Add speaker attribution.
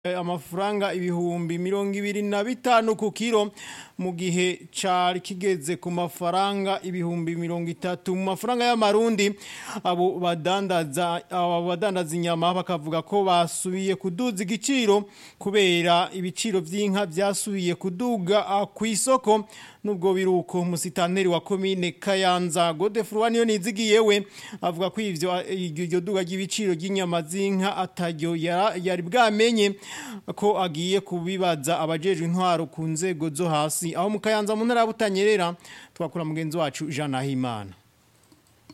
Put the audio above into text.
Speaker 1: amafaranga ibihumbi mirongo ibiri na bitanu ku kiro mu gihe cari kigeze ku mafaranga ibihumbi mirongo itatu mu mafaranga y'amarundi abo badandaza abo badandaza inyama bakavuga ko basubiye kuduza igiciro kubera ibiciro vy'inka vyasubiye kuduga ku isoko nubwo biruko musitanteri wa komine Kayanza Godefroid niyo nizigiyewe avuga ko ivyo iryo duga ry'ibiciro ry'inyama z'inka ataryo yari bwamenye ko agiye kubibaza abajejwe intwaro ku nzego zo hasi aho mu Kayanza mu ntara butanyerera twakura mugenzi wacu Jean Nahimana